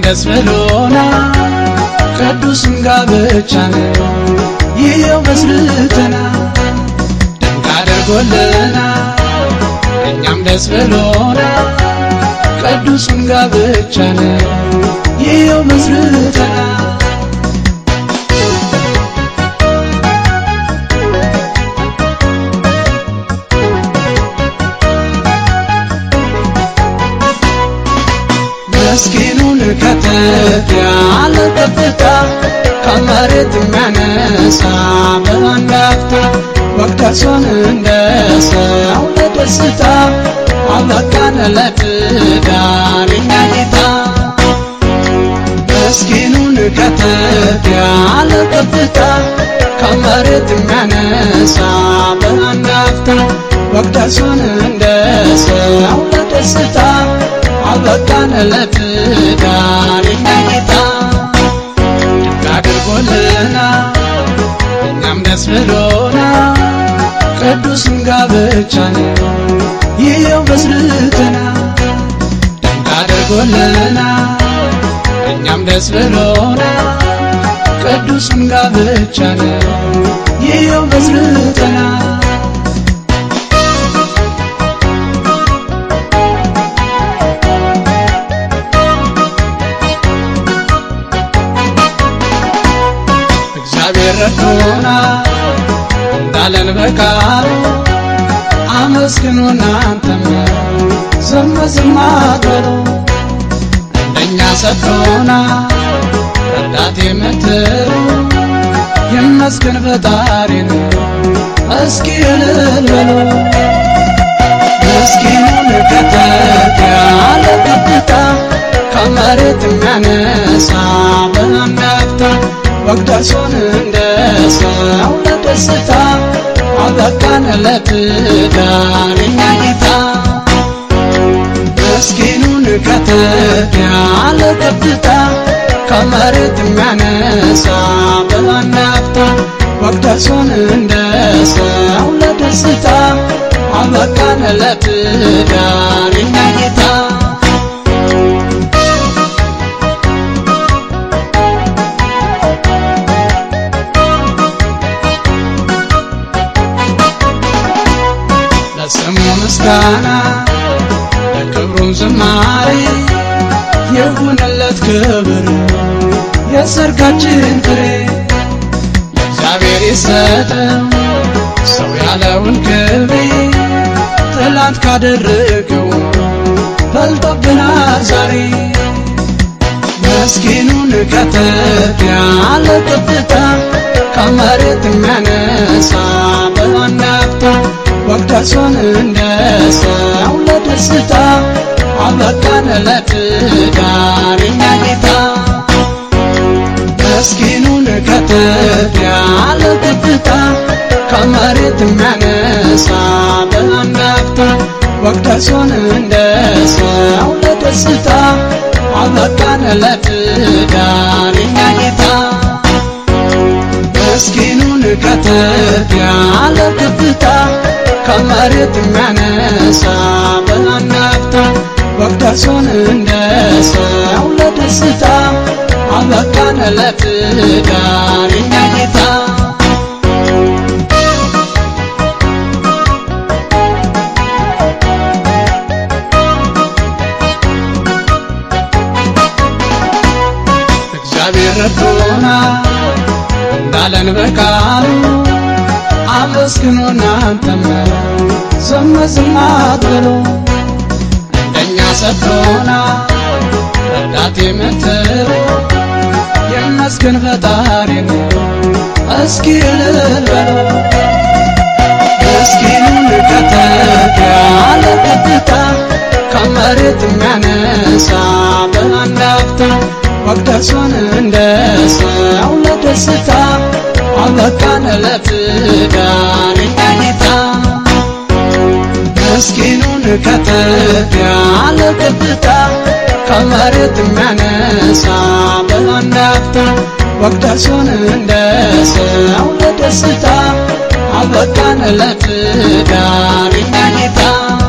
ደስ ብሎና ቅዱስም ጋብቻ ነው ይኸው መስርተና ድንቅ አድርጎልና እኛም ደስ ብሎና ቅዱስም ጋብቻ ነው ይኸው መስርተና ምስኪኑን ከተፍ ያለ ከፍታ ከመሬት የሚያነሳ በአንድ አፍታ መቅደሱን እንደ ሰው ለደስታ አበቃን ለትዳር የኛ ጌታ ምስኪኑን ከተፍ ያለ ከፍታ ከመሬት የሚያነሳ በአንድ አፍታ መቅደሱን እንደ ሰው ለደስታ አበቃን ለትዳር የኛ ጌታ ድንቅ አድርጎልና እኛም ደስ ብሎና ቅዱስም ጋብቻ ነው ይኸው መስርተና ድንቅ አድርጎልና እኛም ደስ ብሎና ቅዱስም ጋብቻ ነው ይኸው መስርተና እግዚአብሔር ረድቶና እንዳለን በቃሉ አመስግኑ እናንተም ዝም ዝም አትበሉ እንደኛ ሰጥቶና ረዳት የምትሉ ይመስገን ፈጣሪን እስኪ እልል በሉ ምስኪኑን ከተፍ ያለ ከፍታ ከመሬት የሚያነሳ በአንድ አፍታ መቅደሱን እንደ ሰው ለደስታ አበቃን ለትዳር የኛ ጌታ ምስኪኑን ከተፍ ያለ ከፍታ ከመሬት የሚያነሳ በአንድ አፍታ መቅደሱን እንደ ሰው ለደስታ አበቃን ለትዳር የኛ ጌታ ለስሙ ምስጋና ለክብሩም ዝማሬ ይሁንለት ክብር የሰርጋችን ፍሬ ለእግዚአብሔር ይሰጠው ሰው ያለውን ክብሬ ትላንት ካደረገው በልጦብናል ዛሬ ምስኪኑን ከተፍ ያለ ከፍታ ከመሬት የሚያነሳ በአንድ አፍታ መቅደሱን እንደ ሰው ለደስታ አበቃን ለትዳር የኛ ጌታ ምስኪኑን ከተፍ ያለ ከፍታ ከመሬት የሚያነሳ በአንድ አፍታ መቅደሱን እንደ ሰው ለደስታ አበቃን ለትዳር የኛ ጌታ ምስኪኑን ከተፍ ያለ ከፍታ ከመሬት የሚያነሳ በአንድ አፍታ መቅደሱን እንደ ሰው ለደስታ አበቃን ለትዳር የኛ ጌታ እግዚአብሔር ረድቶና እንዳለን በቃሉ አመስግኑ እናንተም ዝም ዝም አትበሉ እንደኛ ሰጥቶና ረዳት የምትሉ ይመስገን ፈጣሪን እስኪ እልል በሉ ምስኪኑን ከተፍ ያለ ከፍታ ከመሬት የሚያነሳ በአንድ አፍታ መቅደሱን እንደ ሰው ለደስታ አበቃን ለትዳር የኛ ጌታ ምስኪኑን ከተፍ ያለ ከፍታ ከመሬት የሚያነሳ በአንድ አፍታ መቅደሱን እንደ ሰው ለደስታ አበቃን ለትዳር የኛ ጌታ